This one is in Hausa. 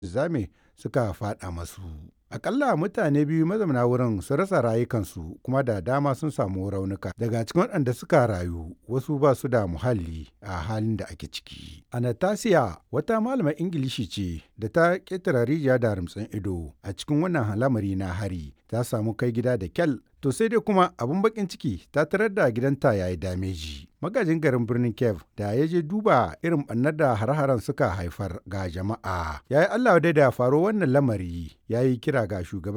zame suka faɗa masu. Akalla mutane biyu mazauna wurin sun rasa rayukansu kuma da dama sun samu raunuka. Daga cikin waɗanda suka rayu wasu ba su da muhalli a halin da ake ciki. Anastasia wata malamar Ingilishi ce da ta ƙetare rijiya da rumtsin ido a cikin wannan lamari na hari ta samu kai gida da kyal to sai dai kuma abin bakin ciki ta tarar da gidanta yayi dameji. Magajin garin birnin Kiev da ya je duba irin ɓannar da har-haren suka haifar ga jama'a. Ya yi Allah dai da faro wannan lamari ya yi kira ga shugaban